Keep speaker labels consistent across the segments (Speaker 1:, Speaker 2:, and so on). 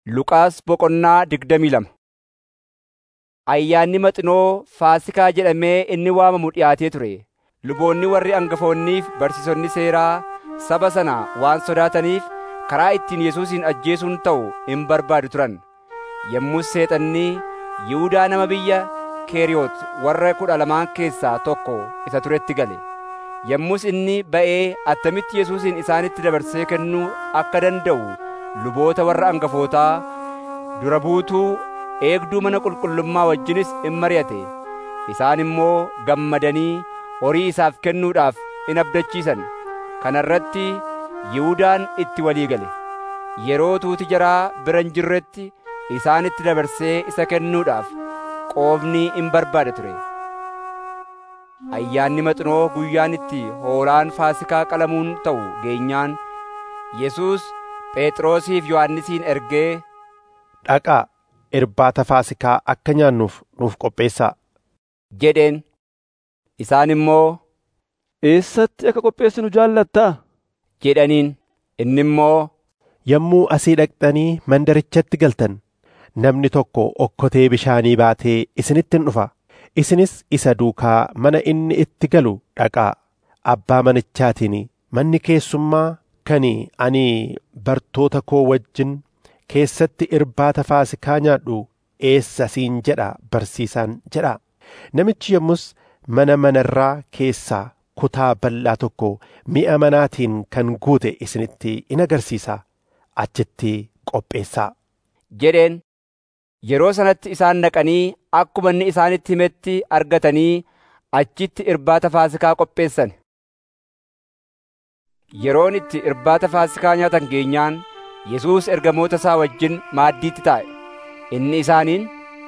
Speaker 1: Luqaas boqonnaa digdamii lama Ayyaanni Maxinoo Faasiikaa jedhamee inni waamamu dhi'aatee ture. Luboonni warri hangafoonnii fi barsiisonni seeraa saba sana waan sodaataniif karaa ittiin Yesuusin ajjeesuun ta'u in barbaadu turan. Yommus Seexanni Yihuudaa nama biyya Keeriyoot warra kudha lamaan keessaa tokko isa turetti gale. Yommus inni ba'ee attamitti Yesuusin isaanitti dabarsee kennuu akka danda'u luboota warra hangafootaa dura buutuu eegduu mana qulqullummaa wajjinis in mari'ate. Isaan immoo gammadanii horii isaaf kennuudhaaf in abdachiisan. Kana irratti Yihuudaan itti walii gale. Yeroo tuuti jaraa bira hin jirretti isaanitti dabarsee isa kennuudhaaf qoofni in barbaada ture. Ayyaanni Maxinoo guyyaan itti hoolaan Faasiikaa qalamuun ta'u geenyaan Yesuus Phexrosiif Yohannisiin ergee
Speaker 2: Dhaqaa irbaata Faasiikaa akka nyaannuuf nuuf qopheessaa.
Speaker 1: jedheen. Isaan immoo
Speaker 3: Eessatti akka qopheessinu jaallattaa?
Speaker 1: jedhaniin. Inni immoo
Speaker 2: Yommuu asii dhaqxanii mandarichatti galtan namni tokko okkotee bishaanii baatee isinitti in dhufa. Isinis isa duukaa mana inni itti galu dhaqaa. Abbaa manichaatiin manni keessummaa kan ani bartoota koo wajjin keessatti irbaata Faasiikaa nyaadhu eessa siin jedha barsiisaan jedha. Namichi yommus mana manarraa keessaa kutaa bal'aa tokko mi'a manaatiin kan guute isinitti in agarsiisa. Achitti qopheessaa.
Speaker 1: jedheen. Yeroo sanatti isaan dhaqanii akkuma inni isaanitti himetti argatanii achitti irbaata Faasiikaa qopheessan. Yeroon itti irbaata Faasiikaa nyaatan geenyaan Yesuus ergamoota isaa wajjin maaddiitti taa'e. Inni isaaniin,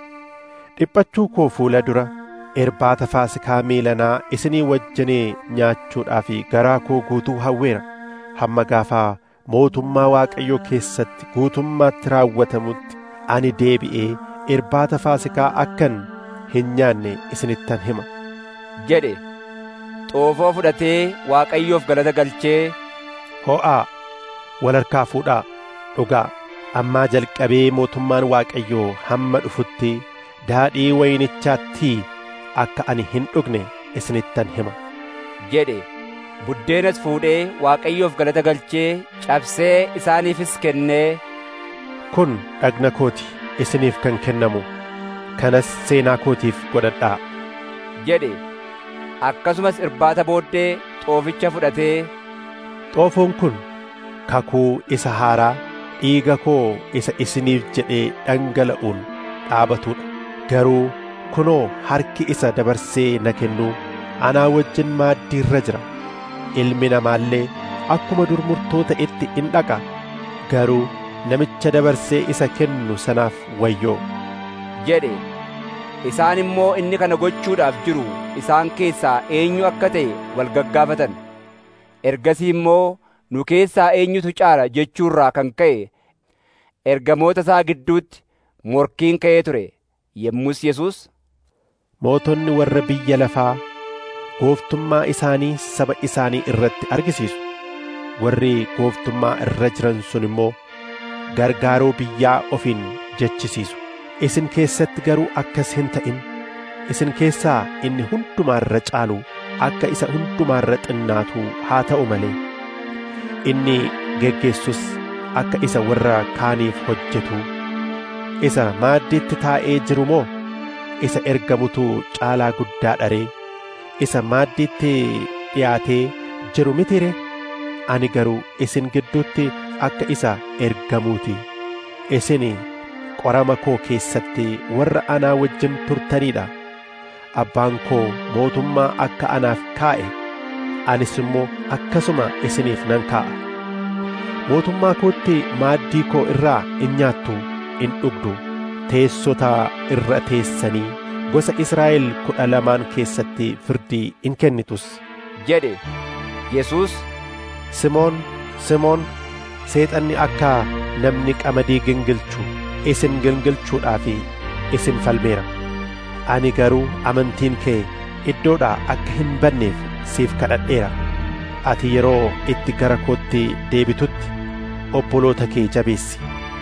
Speaker 2: Dhiphachuu koo fuula dura irbaata Faasiikaa miilanaa isinii wajjinee nyaachuudhaaf garaa koo guutuu hawweera. Hamma gaafaa mootummaa Waaqayyoo keessatti guutummaatti raawwatamutti ani deebi'ee irbaata Faasiikaa akkan hin nyaanne isinittan hima.
Speaker 1: jedhe. Xoofoo fudhatee Waaqayyoof galata galchee
Speaker 2: Ho'aa wal harkaa fuudhaa dhugaa ammaa jalqabee mootummaan Waaqayyoo hamma dhufutti daadhii wayinichaattii akka ani hin dhugne isinittan hima.
Speaker 1: jedhe. Buddeenas fuudhee Waaqayyoof galata galchee cabsee isaaniifis kennee
Speaker 2: Kun dhagna kooti isiniif kan kennamu kanas seenaa kootiif godhadhaa.
Speaker 1: jedhe. Akkasumas irbaata booddee xooficha fudhatee
Speaker 2: Xoofoon kun kakuu isa haaraa dhiiga koo isa isiniif jedhee dhangala'uun dhaabatudha. Garuu kunoo harki isa dabarsee na kennu anaa wajjin maaddii irra jira. Ilmi namaallee akkuma dur murtoota itti in dhaqa. Garuu namicha dabarsee isa kennu sanaaf wayyoo.
Speaker 1: jedhe. Isaan immoo inni kana gochuudhaaf jiru isaan keessaa eenyu akka ta'e wal gaggaafatan. Ergasii immoo nu keessaa eenyutu caala jechuurraa kan ka'e ergamoota isaa gidduutti morkiin ka'ee ture. Yommus Yesuus
Speaker 2: Mootonni warra biyya lafaa gooftummaa isaanii saba isaanii irratti argisiisu. Warri gooftummaa irra jiran sun immoo gargaaroo biyyaa ofiin jechisiisu. Isin keessatti garuu akkas hin ta'in. Isin keessaa inni hundumaarra caalu akka isa hundumaarra xinnaatu haa ta'u malee. Inni geggeessus akka isa warra kaaniif hojjetu. Isa maaddiitti taa'ee jiru moo isa ergamutu caalaa guddaa dharee isa maaddiitti dhiyaatee jiru mitire ani garuu isin gidduutti akka isa ergamuuti isin qorama koo keessatti warra anaa wajjin turtaniidha abbaan koo mootummaa akka anaaf kaa'e anis immoo akkasuma isiniif nan kaa'a mootummaa kootti maaddii koo irraa in nyaattu in dhugdu teessota irra teessanii gosa Israa'el kudha lamaan keessatti firdii in kennitus.
Speaker 1: jedhe. Yesuus
Speaker 2: Simoon, Simoon, seexanni akka namni qamadii gingilchu isin gingilchuudhaaf isin falmeera. Ani garuu amantiin kee iddoodhaa akka hin banneef siif kadhadheera. Ati yeroo itti gara kootti deebitutti obboloota kee jabeessi.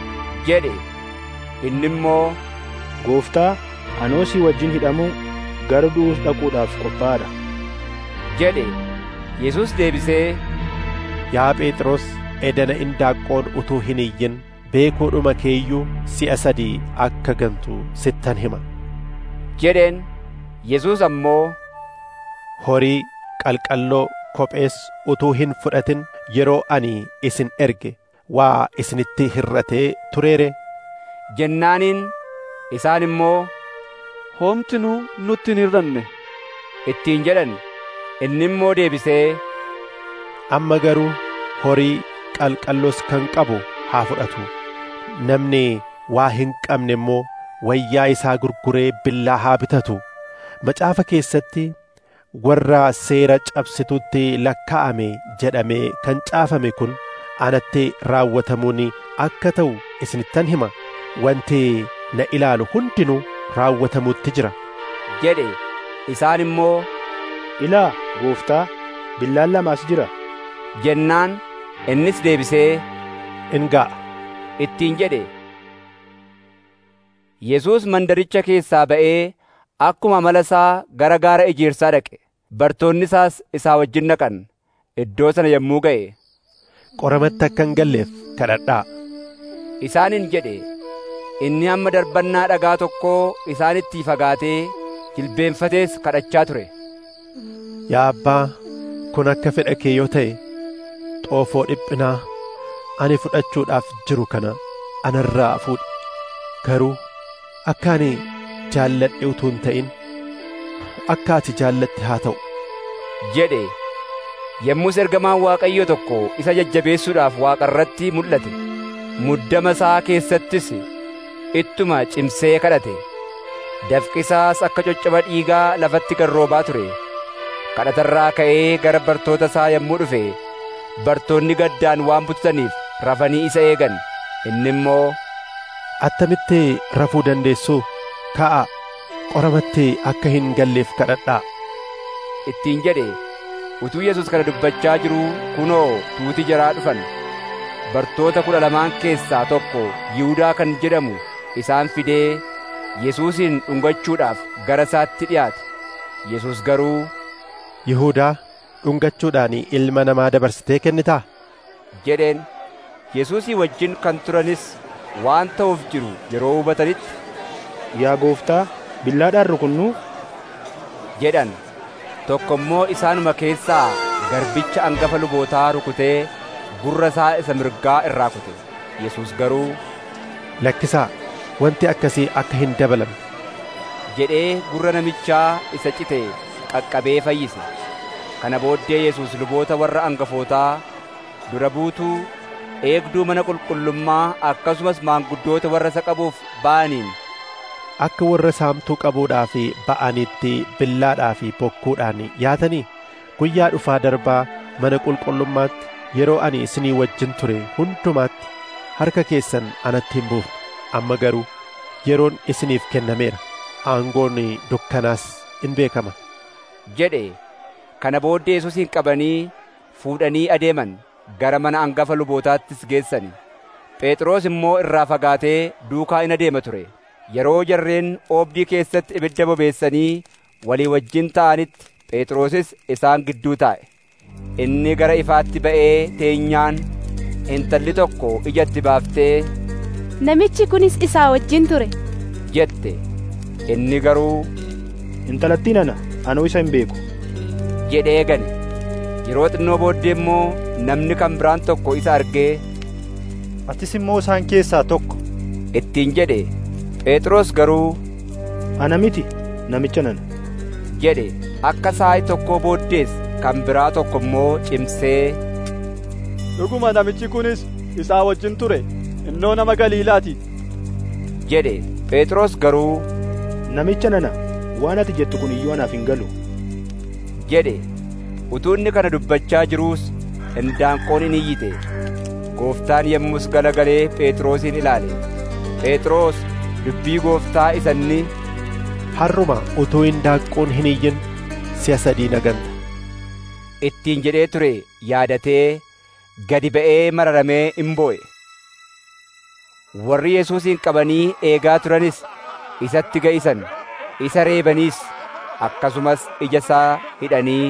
Speaker 1: jedhe inni immoo
Speaker 4: Gooftaa, anoo si wajjin hidhamuu gara du'uus dhaquudhaaf qophaa'aadha.
Speaker 1: jedhe Yesuus deebisee
Speaker 2: Yaa Phexros edana indaaqqoon utuu hin iyyin beekuudhuma keeyyuu si'a sadii akka gantu sittan hima.
Speaker 1: jedheen Yesuus ammoo
Speaker 2: Horii qalqalloo kophees utuu hin fudhatin yeroo ani isin erge waa isinitti hir'atee tureere
Speaker 1: jennaaniin isaan immoo
Speaker 3: Hoomtinuu nutti hin hir'anne.
Speaker 1: ittiin jedhan inni immoo deebisee
Speaker 2: amma garuu horii qalqalloos kan qabu haa fudhatu namni waa hin qabne immoo wayyaa isaa gurguree billaa haa bitatu macaafa keessatti warra seera cabsitutti lakkaa'ame jedhamee kan caafame kun anatti raawwatamuun akka ta'u isinittan hima wanti na ilaalu hundinuu raawwatamuutti jira
Speaker 1: jedhe isaan immoo
Speaker 4: Ilaa, gooftaa, billaan lamaas jira.
Speaker 1: jennaan innis deebisee
Speaker 2: in ga'a
Speaker 1: ittiin jedhe Yesuus mandaricha keessaa ba'ee akkuma amala isaa gara gaara ejersaa dhaqe bartoonni isaas isaa wajjin dhaqan iddoo sana yommuu ga'e
Speaker 2: qoramatti akka hin galleef kadhadhaa
Speaker 1: isaaniin jedhe inni hamma darbannaa dhagaa tokkoo isaanitti fagaatee jilbeenfatees kadhachaa ture
Speaker 2: yaa abbaa kun akka fedha kee yoo ta'e xoofoo dhiphinaa ani fudhachuudhaaf jiru kana anarraa fuudhi garuu akka ani jaalladhe utuu hin ta'in akka ati jaallatte haa ta'u
Speaker 1: jedhe yommus ergamaan waaqayyoo tokko isa jajjabeessuudhaaf waaqa irratti mul'ate muddama isaa keessattis ittuma cimsee kadhate dafqisaas akka coccaba dhiigaa lafatti garroobaa ture kadhatarraa ka'ee gara bartoota isaa yommuu dhufe bartoonni gaddaan waan bututaniif rafanii isa eegan inni immoo
Speaker 2: attamitti rafuu dandeessu ka'a qoramatti akka hin galleef kadhadhaa
Speaker 1: ittiin jedhe utuu yesus kana dubbachaa jiruu kunoo tuuti jaraa dhufan bartoota kudha lamaan keessaa tokko yihudaa kan jedhamu isaan fidee yesuusin dhungachuudhaaf gara isaatti dhiyaate yesus garuu
Speaker 2: yihuudaa dhungachuudhaan ilma namaa dabarsitee kennitaa
Speaker 1: jedheen yesuusii wajjin kan turanis waan ta'uuf jiru yeroo hubatanitti
Speaker 4: Yaa gooftaa, billaadhaan rukunnuu
Speaker 1: jedhan tokko immoo isaanuma keessaa garbicha angafa lubootaa rukutee gurra isaa isa mirgaa irraa kute yesus garuu
Speaker 2: lakkisaa wanti akkasii akka hin dabalamne
Speaker 1: jedhee gurra namichaa isa cite qaqqabee fayyise kana booddee yesus luboota warra angafootaa dura buutuu eegduu mana qulqullummaa akkasumas maanguddoota warra isa qabuuf ba'aniin
Speaker 2: akka warra saamtuu qabuudhaaf ba'anitti billaadhaa fi bokkuudhaan yaatanii guyyaa dhufaa darbaa mana qulqullummaatti yeroo ani isinii wajjin ture hundumaatti harka keessan anatti hin buufne amma garuu yeroon isiniif kennameera aangoon dukkanaas in beekama
Speaker 1: jedhe kana booddee yesuusin qabanii fuudhanii adeeman gara mana angafa lubootaattis geessani phexros immoo irraa fagaatee duukaa in adeema ture yeroo jarreen oobdii keessatti ibidda bobeessanii walii wajjin ta'anitti phexrosis isaan gidduu taa'e inni gara ifaatti ba'ee teenyaan intalli tokko ijatti baaftee
Speaker 5: Namichi kunis isaa wajjin ture.
Speaker 1: jette inni garuu
Speaker 4: intalattiin ana anuu isa hin beeku.
Speaker 1: jedhee gane yeroo xinnoo booddee immoo namni kan biraan tokko isa argee
Speaker 6: Atis immoo isaan keessaa tokko.
Speaker 1: ittiin jedhe phexros garuu
Speaker 4: Ana miti namicha nana.
Speaker 1: jedhe akka saa'i tokkoo booddees kan biraa tokko immoo cimsee
Speaker 3: Dhuguma namichi kunis isaa wajjin ture innoo nama Galiilaati.
Speaker 1: jedhe phexros garuu
Speaker 4: Namicha nana waan ati jettu kun iyyuu anaaf hin galu.
Speaker 1: jedhe utuu inni kana dubbachaa jiruus indaanqoon in iyyite gooftaan yommus galagalee phexrosin ilaale phexros dubbii gooftaa isa inni
Speaker 2: harruma utuu indaanqoon hin iyyin si'a sadii na ganta
Speaker 1: ittiin jedhee ture yaadatee gadi ba'ee mararamee in boo'e warri Yesuusin qabanii eegaa turanis isatti ga'isan isa reebaniis akkasumas ija isaa hidhanii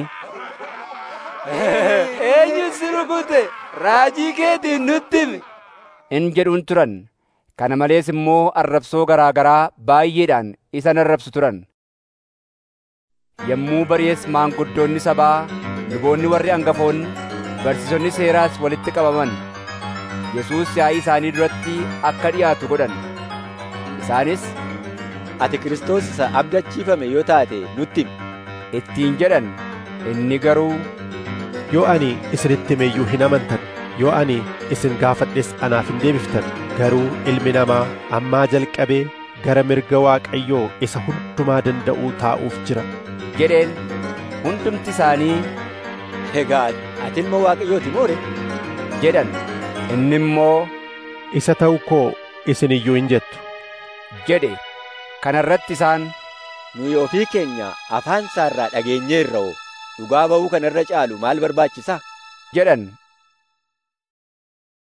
Speaker 1: eenyu si rukute raajii keetiin nutti himi in jedhuun turan kana malees immoo arrabsoo garaa garaa baay'eedhaan isa arrabsu turan yommuu bari'es maanguddoonni sabaa luboonni warri hangafoonni barsiisonni seeraas walitti qabaman Yesuus yaa'ii isaanii duratti akka dhiyaatu godhan isaanis
Speaker 7: ati Kiristoos isa abdachiifame yoo taate nutti himi
Speaker 1: ittiin jedhan inni garuu
Speaker 2: yoo ani isinitti hime iyyuu hin amantan yoo ani isin gaafadhes anaaf hin deebiftan garuu ilmi namaa ammaa jalqabee gara mirga Waaqayyoo isa hundumaa danda'uu taa'uuf jira
Speaker 1: jedheen hundumti isaanii
Speaker 7: egaa ati ilma Waaqayyooti moore
Speaker 1: jedhan inni immoo
Speaker 2: isa ta'u koo isin iyyuu hin jettu
Speaker 1: jedhe kana irratti isaan
Speaker 7: nuyi ofii keenya afaan isaarraa dhageenyeerra'oo dhugaa ba'uu kana irra caalu maal barbaachisa
Speaker 1: jedhan